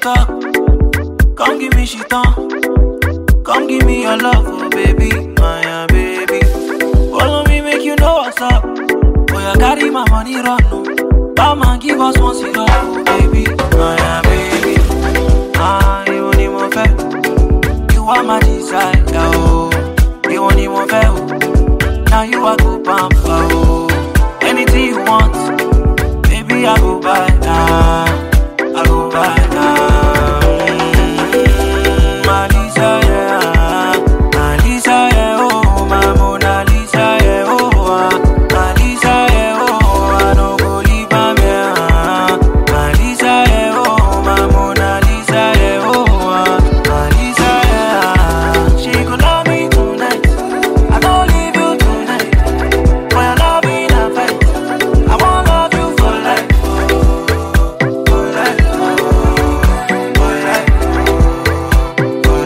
talk. Come give me shit on. Come give me your love, oh baby, my baby. Follow me, make you know what's up. Oh, you carry my money run, no. Batman give us one cigar, oh baby, my baby. Ah, you want more fair. You are my desire, oh. You want more fair, oh. Now you are go pamper, oh. Anything you want, baby, I go buy, ah. I go buy, ah. Mm, my Lisa, yeah. My Lisa, yeah, oh. My Mona Lisa, yeah, oh. ah. My Lisa, yeah, oh. I no go leave am, yeah. ah. My Lisa, yeah, oh. My Mona Lisa, yeah, oh. ah. My Lisa, yeah. She could love me tonight. I don't leave you tonight. For your love in a fight. I won't love you for life. oh, For life. oh, For life. For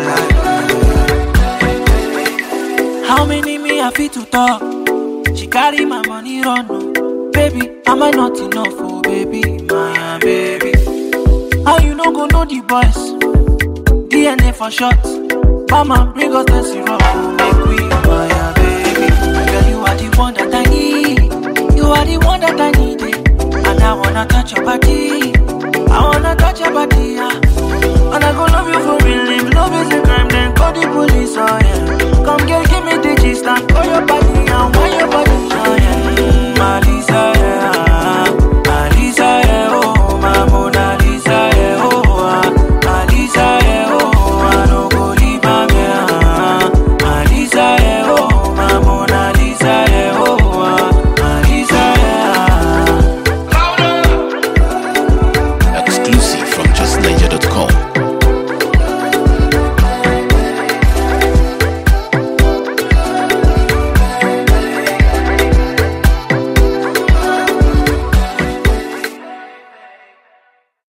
life. How many me I fit to talk? She carry my money run. oh. Baby, am I not enough? Oh, baby, my baby. How you no go know the boys? DNA for short. Mama, bring us the syrup, oh, make we my baby. Girl, you are the one that I need. You are the one that I need. eh. And I wanna touch your body.